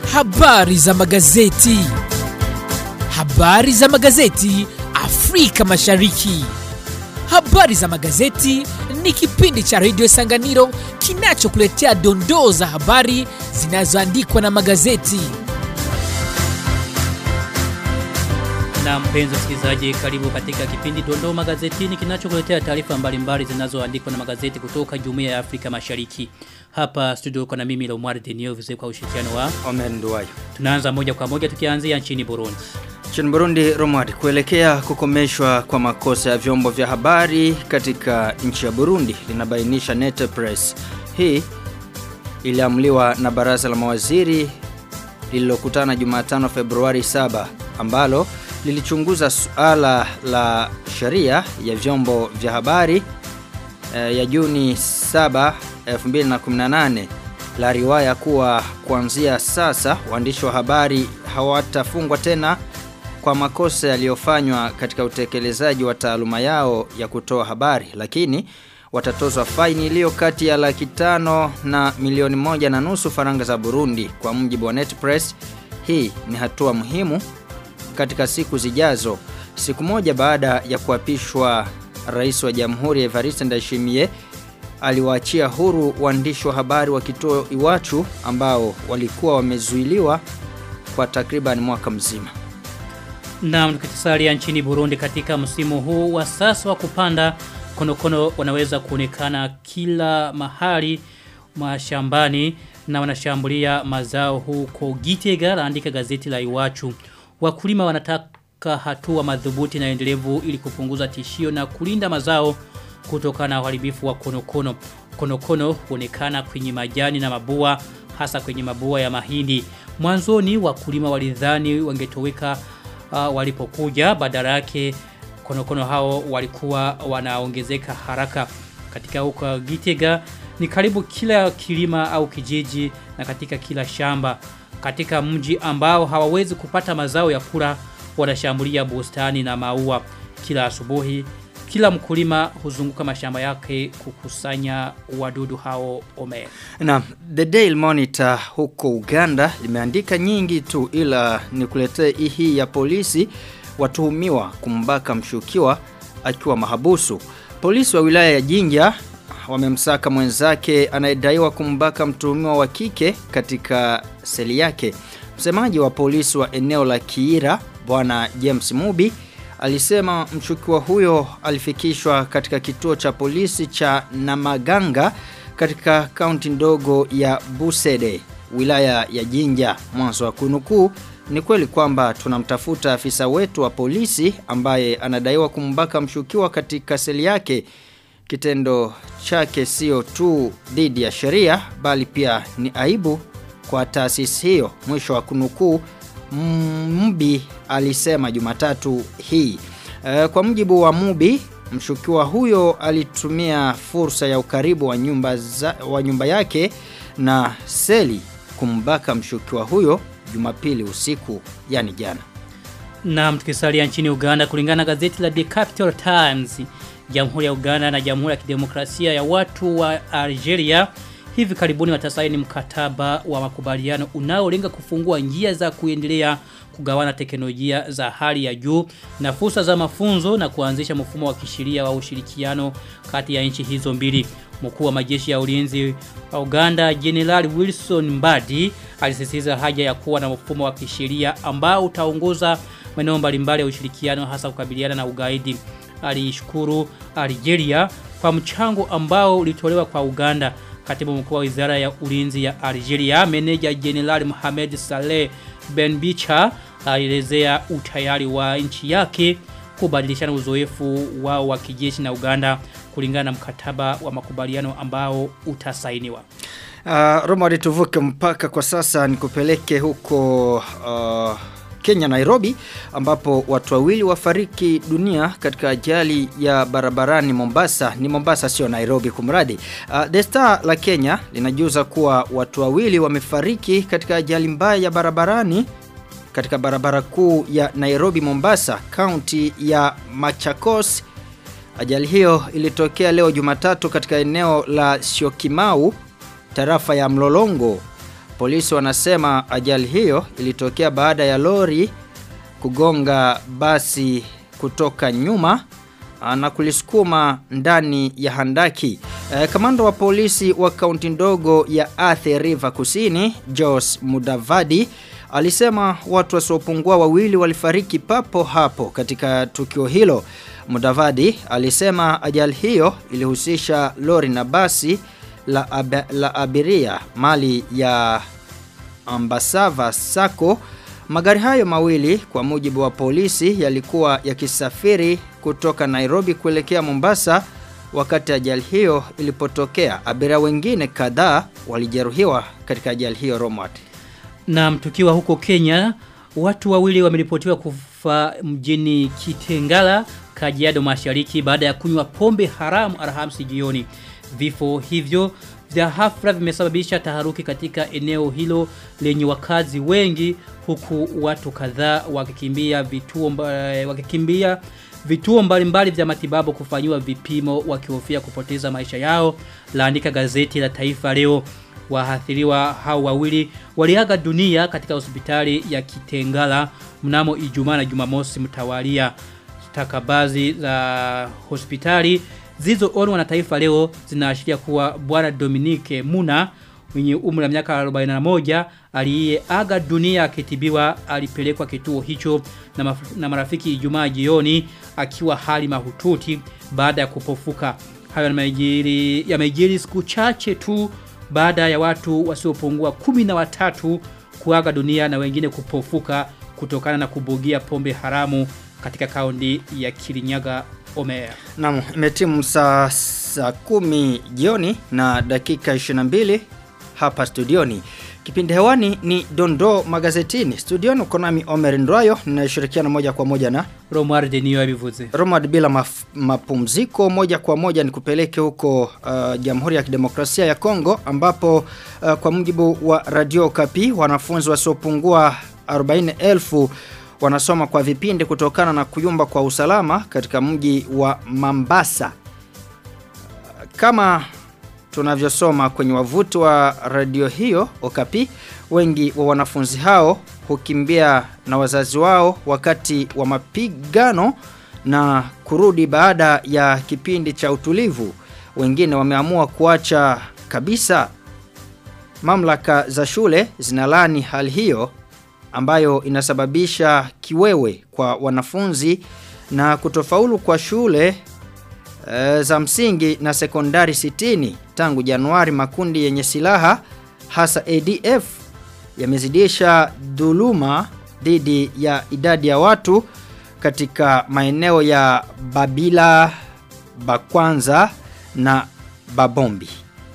Habari za magazeti. Habari za magazeti Afrika Mashariki. Habari za magazeti ni kipindi cha redio Sanganiro kinachokuletea dondoo za habari zinazoandikwa na magazeti. Na mpenzi msikilizaji, karibu katika kipindi Dondoo Magazetini kinachokuletea taarifa mbalimbali zinazoandikwa na magazeti kutoka Jumuiya ya Afrika Mashariki. Hapa studio uko na mimi Lomar Denio vizuri kwa ushirikiano wa. Omen Nduwayo. Tunaanza moja kwa moja tukianzia nchini Burundi. Nchini Burundi, Romad, kuelekea kukomeshwa kwa makosa ya vyombo vya habari katika nchi ya Burundi linabainisha Nete Press. Hii iliamliwa na baraza la mawaziri lililokutana Jumatano Februari 7 ambalo lilichunguza suala la sheria ya vyombo vya habari e, ya Juni 7 2018 la riwaya kuwa kuanzia sasa waandishi wa habari hawatafungwa tena kwa makosa yaliyofanywa katika utekelezaji wa taaluma yao ya kutoa habari lakini watatozwa faini iliyo kati ya laki tano na milioni moja na nusu faranga za Burundi kwa mjibu wa Netpress. Hii ni hatua muhimu katika siku zijazo. Siku moja baada ya kuapishwa rais wa Jamhuri Evariste Ndayishimiye aliwaachia huru waandishi wa habari wa kituo Iwachu ambao walikuwa wamezuiliwa kwa takriban mwaka mzima. Na tukisalia nchini Burundi katika msimu huu wa sasa wa kupanda konokono wanaweza kuonekana kila mahali mashambani na wanashambulia mazao huko Gitega laandika gazeti la Iwachu. Wakulima wanataka hatua madhubuti na endelevu ili kupunguza tishio na kulinda mazao kutokana na uharibifu wa konokono. Konokono huonekana kwenye majani na mabua hasa kwenye mabua ya mahindi. Mwanzoni wakulima walidhani wangetoweka uh, walipokuja badala yake konokono hao walikuwa wanaongezeka haraka katika huko Gitega ni karibu kila kilima au kijiji na katika kila shamba katika mji ambao hawawezi kupata mazao ya kula wanashambulia bustani na maua kila asubuhi kila mkulima huzunguka mashamba yake kukusanya wadudu hao ome. Na The Daily Monitor huko Uganda limeandika nyingi tu ila nikuletee hii ya polisi watuhumiwa kumbaka mshukiwa akiwa mahabusu. Polisi wa wilaya ya Jinja wamemsaka mwenzake anayedaiwa kumbaka mtuhumiwa wa kike katika seli yake. Msemaji wa polisi wa eneo la Kiira, bwana James Mubi, alisema mshukiwa huyo alifikishwa katika kituo cha polisi cha Namaganga katika kaunti ndogo ya Busede, wilaya ya Jinja. Mwanzo wa kunukuu ni kweli kwamba tunamtafuta afisa wetu wa polisi ambaye anadaiwa kumbaka mshukiwa katika seli yake. Kitendo chake sio tu dhidi ya sheria bali pia ni aibu kwa taasisi hiyo. Mwisho wa kunukuu Mbi alisema Jumatatu hii. E, kwa mjibu wa Mubi, mshukiwa huyo alitumia fursa ya ukaribu wa nyumba, za, wa nyumba yake na seli kumbaka mshukiwa huyo Jumapili usiku, yani jana. Na tukisalia nchini Uganda kulingana na gazeti la The Capital Times, Jamhuri ya Uganda na Jamhuri ya Kidemokrasia ya Watu wa Algeria hivi karibuni watasaini mkataba wa makubaliano unaolenga kufungua njia za kuendelea kugawana teknolojia za hali ya juu na fursa za mafunzo na kuanzisha mfumo wa kisheria wa ushirikiano kati ya nchi hizo mbili. Mkuu wa majeshi ya ulinzi wa Uganda General Wilson Mbadi alisisitiza haja ya kuwa na mfumo wa kisheria ambao utaongoza maeneo mbalimbali ya ushirikiano hasa kukabiliana na ugaidi. Alishukuru Algeria kwa mchango ambao ulitolewa kwa Uganda. Katibu mkuu wa Wizara ya Ulinzi ya Algeria, Meneja General Mohamed Saleh Ben Bicha alielezea utayari wa nchi yake kubadilishana uzoefu wao wa kijeshi na Uganda kulingana na mkataba wa makubaliano ambao utasainiwa. Uh, Roma tuvuke mpaka kwa sasa nikupeleke huko uh, Kenya Nairobi ambapo watu wawili wafariki dunia katika ajali ya barabarani Mombasa ni Mombasa sio Nairobi kumradi uh, The Star la Kenya linajuza kuwa watu wawili wamefariki katika ajali mbaya ya barabarani katika barabara kuu ya Nairobi Mombasa kaunti ya Machakos ajali hiyo ilitokea leo Jumatatu katika eneo la Syokimau tarafa ya Mlolongo Polisi wanasema ajali hiyo ilitokea baada ya lori kugonga basi kutoka nyuma na kulisukuma ndani ya handaki. E, kamanda wa polisi wa kaunti ndogo ya Athi River Kusini, Jos Mudavadi, alisema watu wasiopungua wawili walifariki papo hapo katika tukio hilo. Mudavadi alisema ajali hiyo ilihusisha lori na basi la, ab la abiria mali ya Ambasava Sako. Magari hayo mawili kwa mujibu wa polisi yalikuwa yakisafiri kutoka Nairobi kuelekea Mombasa wakati ajali hiyo ilipotokea. Abiria wengine kadhaa walijeruhiwa katika ajali hiyo Romwat. Na tukiwa huko Kenya, watu wawili wameripotiwa kufa mjini Kitengala, Kajiado Mashariki baada ya kunywa pombe haramu Alhamisi jioni. Vifo hivyo vya hafla vimesababisha taharuki katika eneo hilo lenye wakazi wengi huku watu kadhaa wakikimbia vituo mba, wakikimbia vituo mbalimbali vya matibabu kufanyiwa vipimo wakihofia kupoteza maisha yao laandika gazeti la Taifa leo waathiriwa hao wawili waliaga dunia katika hospitali ya Kitengala mnamo Ijumaa na Jumamosi mtawalia stakabazi za hospitali zilizoonwa na taifa leo zinaashiria kuwa bwana Dominique Muna mwenye umri wa miaka 41 aliyeaga dunia akitibiwa alipelekwa kituo hicho na, maf na marafiki Ijumaa jioni akiwa hali mahututi baada ya kupofuka. Hayo yamejiri yamejiri siku chache tu baada ya watu wasiopungua kumi na watatu kuaga dunia na wengine kupofuka kutokana na kubugia pombe haramu katika kaunti ya Kirinyaga Omea. Naam, imetimu saa saa kumi jioni na dakika 22 hapa studioni. Kipindi hewani ni Dondo Magazetini. Studioni uko nami Omer Ndwayo ninashirikiana moja kwa moja na Romar Denio abivuze. Romad bila maf, mapumziko moja kwa moja nikupeleke huko uh, Jamhuri ya Kidemokrasia ya Kongo ambapo uh, kwa mujibu wa Radio Kapi wanafunzi wasiopungua 40,000 wanasoma kwa vipindi kutokana na kuyumba kwa usalama katika mji wa Mambasa. Kama tunavyosoma kwenye wavuti wa radio hiyo Okapi, wengi wa wanafunzi hao hukimbia na wazazi wao wakati wa mapigano na kurudi baada ya kipindi cha utulivu. Wengine wameamua kuacha kabisa. Mamlaka za shule zinalani hali hiyo ambayo inasababisha kiwewe kwa wanafunzi na kutofaulu kwa shule e, za msingi na sekondari 60 tangu Januari makundi yenye silaha hasa ADF yamezidisha dhuluma dhidi ya idadi ya watu katika maeneo ya Babila, Bakwanza na Babombi.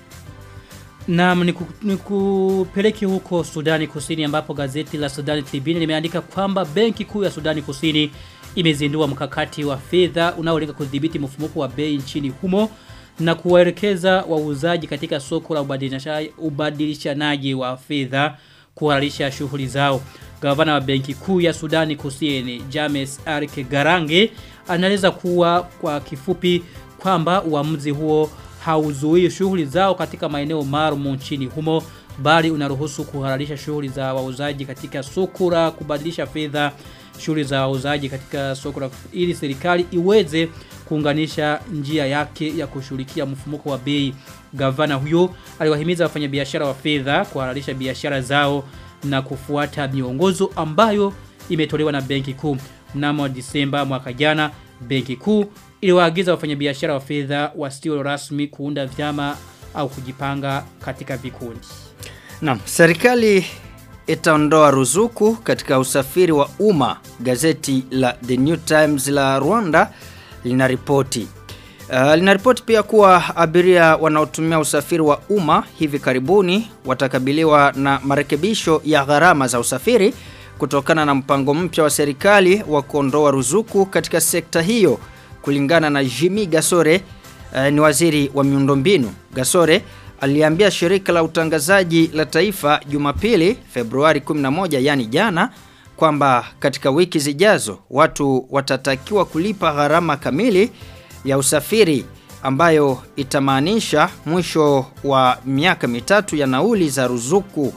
Naam nikupeleke niku huko Sudani Kusini ambapo gazeti la Sudani Tribune limeandika kwamba benki kuu ya Sudani Kusini imezindua mkakati wa fedha unaolenga kudhibiti mfumuko wa bei nchini humo na kuwaelekeza wauzaji katika soko la ubadilishanaji wa fedha kuhalalisha shughuli zao. Gavana wa benki kuu ya Sudani Kusini James Arke Garange anaeleza kuwa kwa kifupi kwamba uamuzi huo hauzuii shughuli zao katika maeneo maalum nchini humo bali unaruhusu kuhalalisha shughuli za wauzaji katika soko la kubadilisha fedha shughuli za wauzaji katika soko la ili serikali iweze kuunganisha njia yake ya kushughulikia mfumuko wa bei. Gavana huyo aliwahimiza wafanyabiashara wa fedha kuhalalisha biashara zao na kufuata miongozo ambayo imetolewa na Benki Kuu. Mnamo Disemba mwaka jana, Benki Kuu iliwaagiza wafanyabiashara wa fedha wasio rasmi kuunda vyama au kujipanga katika vikundi. Naam, serikali itaondoa ruzuku katika usafiri wa umma. Gazeti la The New Times la Rwanda linaripoti. Uh, linaripoti pia kuwa abiria wanaotumia usafiri wa umma hivi karibuni watakabiliwa na marekebisho ya gharama za usafiri kutokana na mpango mpya wa serikali wa kuondoa ruzuku katika sekta hiyo kulingana na Jimmy Gasore uh, ni waziri wa miundombinu. Gasore aliambia shirika la utangazaji la taifa Jumapili Februari 11 yani jana kwamba katika wiki zijazo watu watatakiwa kulipa gharama kamili ya usafiri ambayo itamaanisha mwisho wa miaka mitatu ya nauli za ruzuku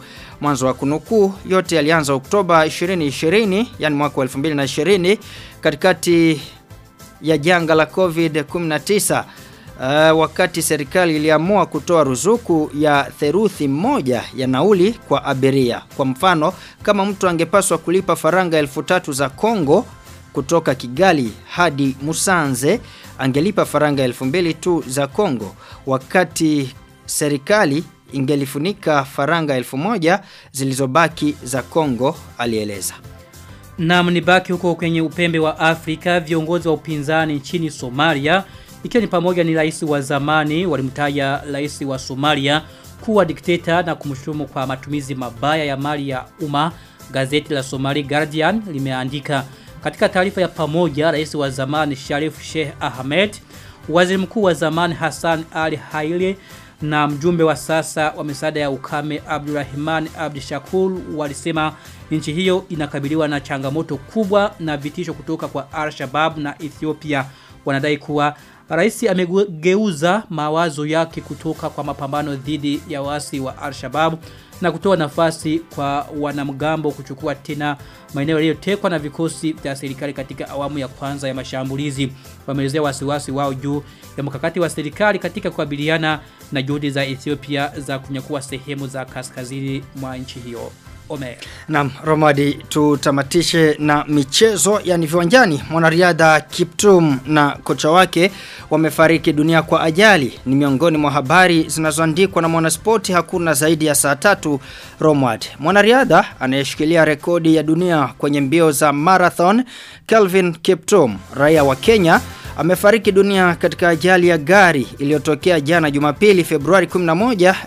Mwanzo wa kunukuu yote yalianza Oktoba 2020 yani mwaka wa 2020 katikati ya janga la COVID-19 uh, wakati serikali iliamua kutoa ruzuku ya theruthi moja ya nauli kwa abiria. Kwa mfano, kama mtu angepaswa kulipa faranga elfu tatu za Kongo kutoka Kigali hadi Musanze, angelipa faranga elfu mbili tu za Kongo, wakati serikali ingelifunika faranga elfu moja zilizobaki za Kongo, alieleza. Na mnibaki huko kwenye upembe wa Afrika, viongozi wa upinzani nchini Somalia, ikiwa ni pamoja ni rais wa zamani, walimtaja rais wa Somalia kuwa dikteta na kumshutumu kwa matumizi mabaya ya mali ya umma. Gazeti la Somali Guardian limeandika katika taarifa ya pamoja, rais wa zamani Sharif Sheikh Ahmed, waziri mkuu wa zamani Hassan Ali Haile na mjumbe wa sasa wa misaada ya ukame Abdurrahman Abdishakur walisema nchi hiyo inakabiliwa na changamoto kubwa na vitisho kutoka kwa Al-Shabaab na Ethiopia. Wanadai kuwa rais amegeuza mawazo yake kutoka kwa mapambano dhidi ya wasi wa Al-Shabaab na kutoa nafasi kwa wanamgambo kuchukua tena maeneo yaliyotekwa na vikosi vya serikali katika awamu ya kwanza ya mashambulizi. Wameelezea wasiwasi wao juu ya mkakati wa serikali katika kukabiliana na juhudi za Ethiopia za kunyakua sehemu za kaskazini mwa nchi hiyo. Omer. Naam, Romadi tutamatishe na michezo yani viwanjani. Mwanariadha Kiptum na kocha wake wamefariki dunia kwa ajali. Ni miongoni mwa habari zinazoandikwa na Mwanaspoti hakuna zaidi ya saa tatu Romad. Mwanariadha anayeshikilia rekodi ya dunia kwenye mbio za marathon Kelvin Kiptum, raia wa Kenya, amefariki dunia katika ajali ya gari iliyotokea jana Jumapili Februari 11,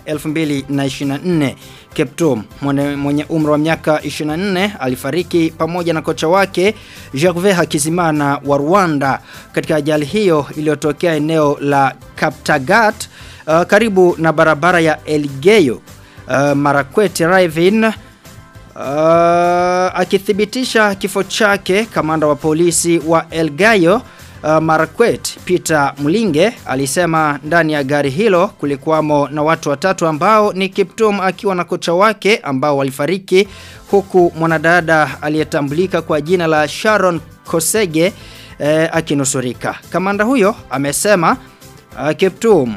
2024. Kiptum mwenye, mwenye umri wa miaka 24 alifariki pamoja na kocha wake Jacques Hakizimana wa Rwanda katika ajali hiyo iliyotokea eneo la Kaptagat uh, karibu na barabara ya Elgeyo uh, Marakwet Ravine uh, akithibitisha kifo chake kamanda wa polisi wa Elgeyo uh, Marakwet Peter Mlinge alisema ndani ya gari hilo kulikuwamo na watu watatu ambao ni Kiptum akiwa na kocha wake ambao walifariki huku mwanadada aliyetambulika kwa jina la Sharon Kosege eh, akinusurika. Kamanda huyo amesema uh, Kiptum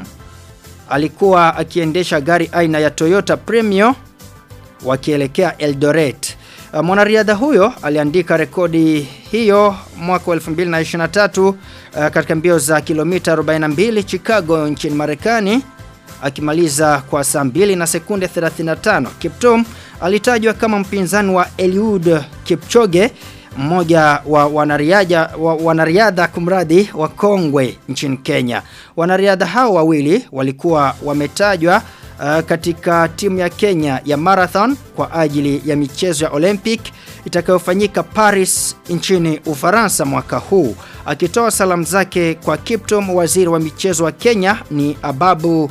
alikuwa akiendesha gari aina ya Toyota Premio wakielekea Eldoret. Uh, Mwanariadha huyo aliandika rekodi hiyo mwaka wa 2023 uh, katika mbio za kilomita 42 Chicago nchini Marekani akimaliza kwa saa 2 na sekunde 35. Kiptum alitajwa kama mpinzani wa Eliud Kipchoge mmoja wa wanariadha wa, wanariadha kumradhi wa Kongwe nchini Kenya. Wanariadha hao wawili walikuwa wametajwa uh, katika timu ya Kenya ya marathon kwa ajili ya michezo ya Olympic itakayofanyika Paris nchini Ufaransa mwaka huu. Akitoa salamu zake kwa Kiptum, waziri wa michezo wa Kenya ni Ababu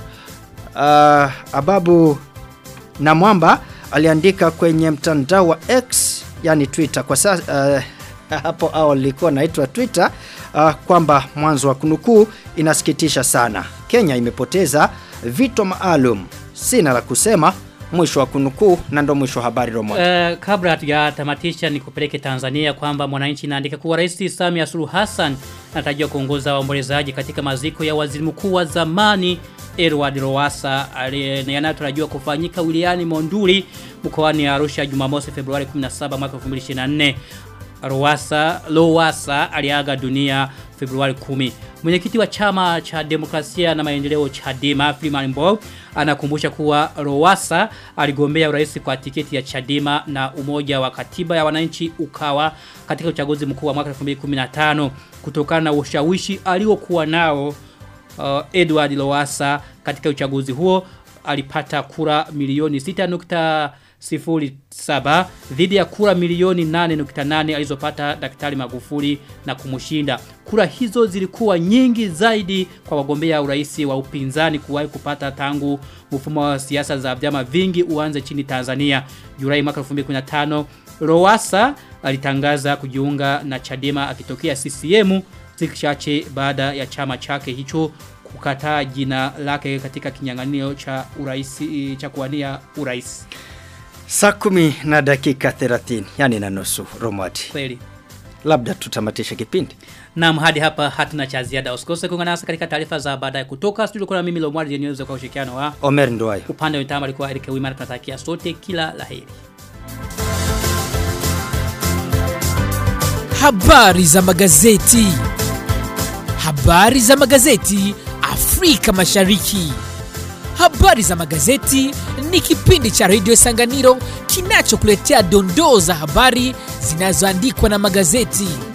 uh, Ababu Namwamba aliandika kwenye mtandao wa X yani Twitter kwa sasa uh, hapo awali ilikuwa naitwa Twitter uh, kwamba mwanzo wa kunukuu inasikitisha sana. Kenya imepoteza vito maalum. Sina la kusema mwisho wa kunukuu na ndo mwisho wa habari Romo. Uh, kabla hatujatamatisha ni kupeleke Tanzania kwamba mwananchi inaandika kuwa Rais Samia Suluhu Hassan anatarajiwa kuongoza waombolezaji katika maziko ya waziri mkuu wa zamani Edward Lowassa yanayotarajiwa kufanyika wilayani Monduli mkoani Arusha Jumamosi Februari 17 mwaka 2024. Lowassa Lowassa aliaga dunia Februari 10. Mwenyekiti wa chama cha demokrasia na maendeleo Chadema Freeman Mbowe anakumbusha kuwa Lowassa aligombea urais kwa tiketi ya Chadema na umoja wa katiba ya wananchi ukawa katika uchaguzi mkuu wa mwaka 2015 kutokana na ushawishi aliokuwa nao uh, Edward Lowassa katika uchaguzi huo alipata kura milioni 6.07 dhidi ya kura milioni 8.8 alizopata Daktari Magufuli na kumushinda. Kura hizo zilikuwa nyingi zaidi kwa wagombea urais wa upinzani kuwahi kupata tangu mfumo wa siasa za vyama vingi uanze chini Tanzania. Julai mwaka 2015 Lowassa alitangaza kujiunga na Chadema akitokea CCM siku chache baada ya chama chake hicho kukataa jina lake katika kinyang'anyiro cha urais cha kuwania urais. Saa kumi na dakika 30, yani na nusu, Romati. Kweli. Labda tutamatisha kipindi. Naam hadi hapa hatuna cha ziada. Usikose kuungana nasi katika taarifa za baadaye kutoka studio kuna mimi Lomwari Jeniweza kwa ushirikiano wa Omer Nduwayo. upande wa mitambo alikuwa Eric Wimara tunatakia sote kila laheri. Habari za magazeti. Habari za magazeti Afrika Mashariki. Habari za magazeti ni kipindi cha redio Sanganiro kinachokuletea dondoo za habari zinazoandikwa na magazeti.